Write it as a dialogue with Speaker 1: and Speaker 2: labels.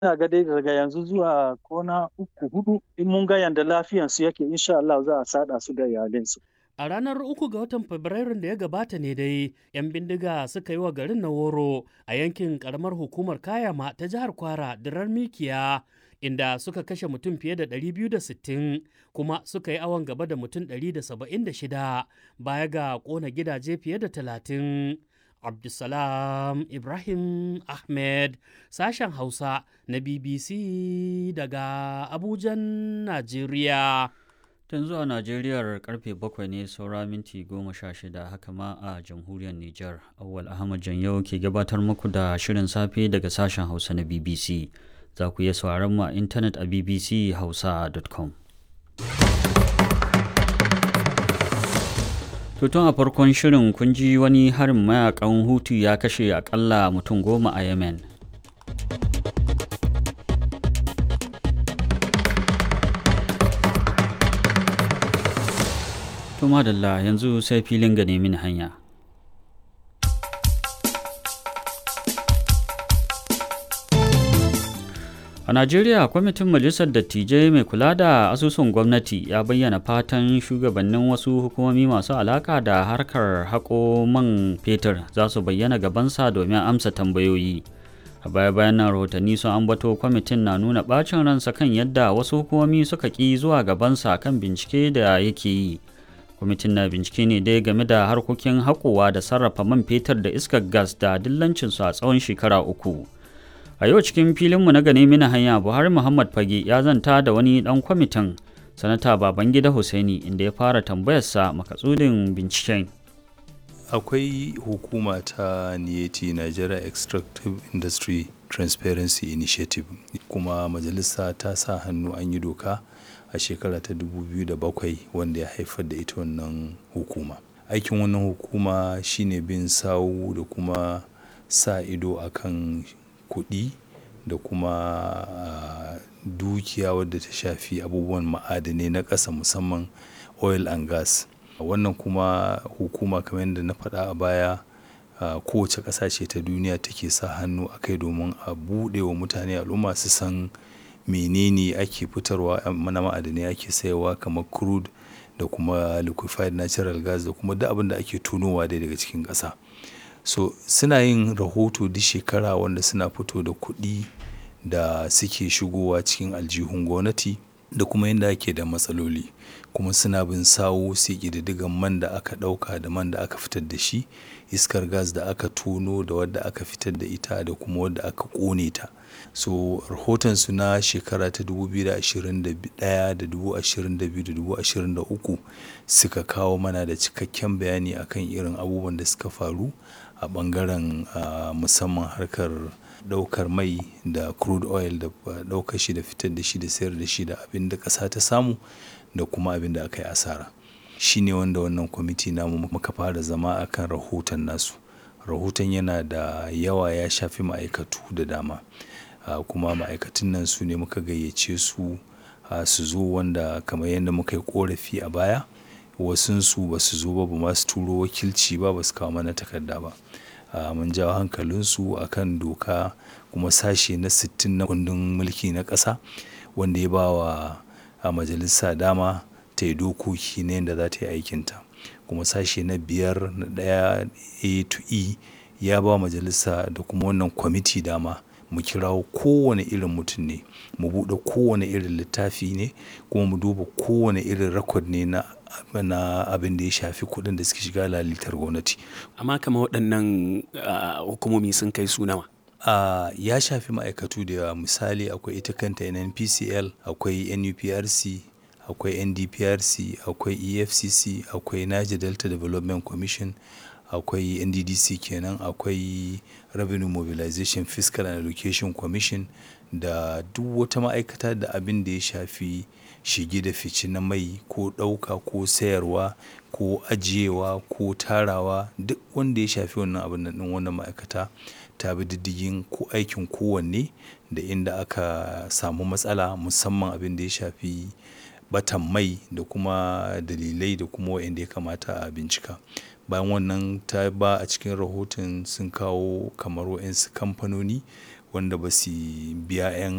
Speaker 1: ina ga dai daga yanzu zuwa kwana uku hudu in mun ga yanda lafiyansu yake insha Allah za a sada su da iyalinsu.
Speaker 2: A ranar uku ga watan Fabrairun da ya gabata ne dai, 'yan bindiga suka yi wa garin na woro a yankin karamar hukumar Kayama ta jihar Kwara dirar Mikiya, inda suka kashe mutum fiye da 260 kuma suka yi awon gaba da mutum 176 baya ga kona gidaje fiye da 30. Abdulsalam Ibrahim Ahmed, sashen Hausa na BBC daga Abujan, Najeriya.
Speaker 3: Tun zuwa Najeriyar karfe bakwai ne saura minti goma sha shida haka ma a jamhuriyar Nijar. Awwal Ahmad Janyau ke gabatar muku da shirin safe daga sashen Hausa na BBC. Za ku iya sauraron mu a intanet a bbchausa.com. Tutun a farkon shirin kun ji wani harin mayakan Hutu ya kashe akalla mutum goma a Yemen. To madalla yanzu sai filin ga min hanya. A Najeriya kwamitin Majalisar Dattijai mai kula da asusun gwamnati ya bayyana fatan shugabannin wasu hukumomi masu alaka da harkar haƙo man fetur za su bayyana gabansa domin amsa tambayoyi. A baya-bayan nan rahotanni sun ambato kwamitin na nuna ɓacin ransa kan yadda wasu hukumomi suka ƙi zuwa gabansa kan bincike da yake yi. kwamitin na bincike ne dai game da harkokin haƙowa da sarrafa man fetur da iskar gas da dillancinsu a tsawon shekara uku a yau cikin filinmu na gane mina hanya buhari muhammad fage ya zanta da wani ɗan kwamitin sanata babangida hussaini inda ya fara tambayarsa makatsudin binciken
Speaker 4: akwai hukuma ta niyeti nigeria extractive industry transparency initiative kuma majalisa ta sa hannu an yi doka a shekara ta 2007 wanda ya haifar da ita wannan hukuma aikin wannan hukuma shine bin sawu da kuma sa ido akan kuɗi da kuma uh, dukiya wadda ta shafi abubuwan ma'adanai na ƙasa musamman oil and gas wannan kuma hukuma kamar yadda na faɗa a baya uh, kowace ƙasashe ta duniya take sa hannu a kai domin a buɗe wa mutane al'umma su san menene ake fitarwa mana ma'adanai ake sayarwa kamar crude da kuma liquefied natural gas da kuma duk abin da ake tunowa dai daga cikin ƙasa so suna yin rahoto duk shekara wanda suna fito da kuɗi da suke shigowa cikin aljihun gwamnati da kuma yadda ake da matsaloli kuma suna bin sawo sai ƙididdigan man da aka ɗauka da man da aka fitar da shi iskar gas da aka tono da wadda aka fitar da ita da kuma wadda aka ƙone ta so rahotonsu na shekara ta 2021 da 2022 da 2023 suka kawo mana da cikakken bayani akan irin abubuwan da suka faru a bangaren uh, musamman harkar daukar mai da crude oil da daukar shi da fitar da shi da sayar da shi da abin da ƙasa ta samu da kuma abin da aka yi asara shi ne wanda wannan kwamiti namu muka fara zama akan rahoton nasu rahoton yana da yawa ya shafi ma'aikatu da dama uh, kuma ma'aikatan nan su ne muka gayyace su uh, su zo wanda kamar yadda muka yi korafi a baya wasunsu ba su zo ba ba masu turo wakilci ba ba su kawo mana takarda ba uh, mun jawo hankalinsu a kan doka kuma sashe na 60 na kundin mulki na ƙasa wanda ya ba wa a majalisa dama ta yi dokoki na yadda za ta yi aikinta kuma sashe na biyar na ɗaya a to e ya ba majalisa da kuma wannan kwamiti dama mu kirawo kowane irin mutum ne mu buɗe kowane irin littafi ne kuma mu duba kowane irin rakod ne na na abin da ya shafi kuɗin da suke shiga lalitar gwamnati.
Speaker 5: Amma kama waɗannan hukumomi sun kai su nawa?
Speaker 4: Uh, ya shafi ma'aikatu da yawa misali akwai ita kanta NNPCL akwai NUPRC akwai NDPRC akwai EFCC akwai Niger Delta Development Commission akwai NDDC kenan akwai Revenue Mobilization Fiscal and Allocation Commission da duk wata ma'aikata da abin da ya shafi shige da fice na mai ko ɗauka ko sayarwa ko ajiyewa ko tarawa duk wanda ya shafi wannan abin nan wannan ma'aikata ta bi diddigin ko aikin kowanne da inda aka samu matsala musamman abin da ya shafi batan mai da kuma dalilai da kuma wa'anda ya kamata a bincika bayan wannan ta ba a cikin rahoton sun kawo kamar wa'insu kamfanoni wanda ba su biya 'yan